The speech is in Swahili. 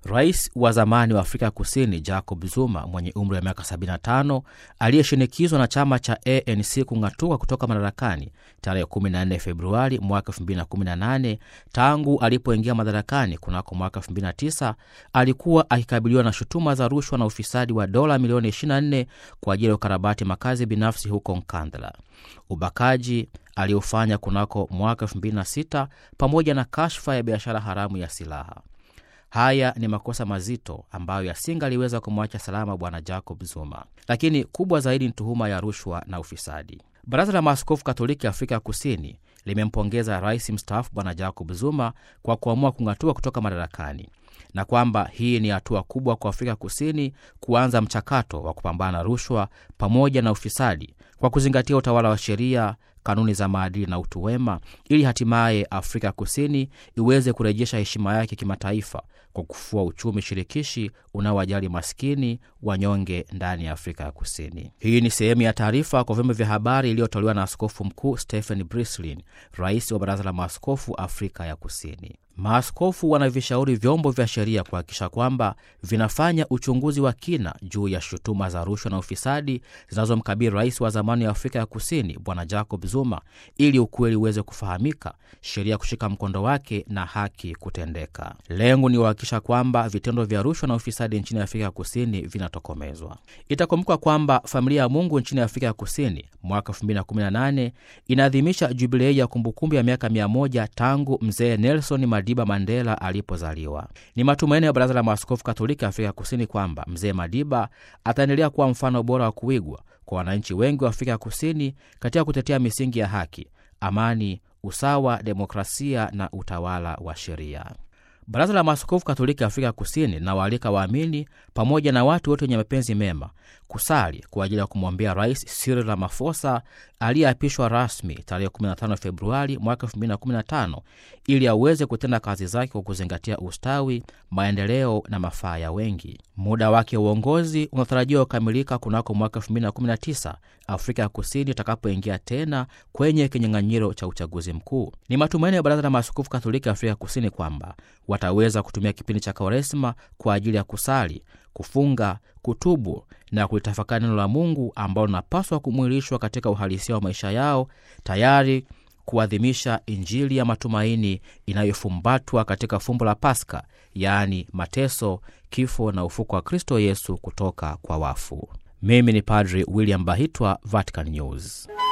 Rais wa zamani wa Afrika Kusini Jacob Zuma mwenye umri wa miaka 75 aliyeshinikizwa na chama cha ANC kung'atuka kutoka madarakani tarehe 14 Februari mwaka 2018, tangu alipoingia madarakani kunako mwaka 2009, alikuwa akikabiliwa na shutuma za rushwa na ufisadi wa dola milioni 24 kwa ajili ya ukarabati makazi binafsi huko Nkandla, ubakaji aliofanya kunako mwaka 2006, pamoja na kashfa ya biashara haramu ya silaha. Haya ni makosa mazito ambayo yasingaliweza kumwacha salama bwana Jacob Zuma, lakini kubwa zaidi ni tuhuma ya rushwa na ufisadi. Baraza la Maaskofu Katoliki Afrika ya Kusini limempongeza rais mstaafu bwana Jacob Zuma kwa kuamua kung'atua kutoka madarakani na kwamba hii ni hatua kubwa kwa Afrika Kusini kuanza mchakato wa kupambana na rushwa pamoja na ufisadi kwa kuzingatia utawala wa sheria, kanuni za maadili na utu wema, ili hatimaye Afrika Kusini iweze kurejesha heshima yake kimataifa kwa kufua uchumi shirikishi unaowajali maskini, wanyonge ndani ya Afrika ya Kusini. Hii ni sehemu ya taarifa kwa vyombo vya habari iliyotolewa na Askofu Mkuu Stephen Brislin, rais wa Baraza la Maaskofu Afrika ya Kusini. Maaskofu wanavishauri vyombo vya sheria kuhakikisha kwamba vinafanya uchunguzi wa kina juu ya shutuma za rushwa na ufisadi zinazomkabili rais wa zamani wa Afrika ya Kusini Bwana Jacob Zuma, ili ukweli uweze kufahamika, sheria kushika mkondo wake na haki kutendeka. Lengo ni kuhakikisha kwamba vitendo vya rushwa na ufisadi nchini Afrika ya Kusini vinatokomezwa. Itakumbuka kwamba familia ya Mungu nchini Afrika ya Kusini mwaka 2018 inaadhimisha jubilei ya kumbukumbu ya miaka 100 tangu mzee Nelson Madiba Mandela alipozaliwa. Ni matumaini ya Baraza la Maaskofu Katoliki Afrika ya Kusini kwamba mzee Madiba ataendelea kuwa mfano bora wa kuigwa kwa wananchi wengi wa Afrika ya Kusini katika kutetea misingi ya haki, amani, usawa, demokrasia na utawala wa sheria. Baraza la Maaskofu Katoliki Afrika ya Kusini linawaalika waamini pamoja na watu wote wenye mapenzi mema kusali kwa ajili ya kumwombea Rais Cyril Ramaphosa aliyeapishwa rasmi tarehe 15 Februari mwaka 2015 ili aweze kutenda kazi zake kwa kuzingatia ustawi, maendeleo na mafaa ya wengi. Muda wake wa uongozi unatarajiwa kukamilika kunako mwaka 2019 Afrika ya Kusini itakapoingia tena kwenye kinyang'anyiro cha uchaguzi mkuu. Ni matumaini ya Baraza la Maaskofu Katoliki Afrika ya Kusini kwamba wataweza kutumia kipindi cha Kwaresma kwa ajili ya kusali, kufunga, kutubu na kulitafakari neno la Mungu ambalo linapaswa kumwilishwa katika uhalisia wa maisha yao, tayari kuadhimisha Injili ya matumaini inayofumbatwa katika fumbo la Pasaka, yaani mateso, kifo na ufuko wa Kristo Yesu kutoka kwa wafu. Mimi ni Padri William Bahitwa, Vatican News.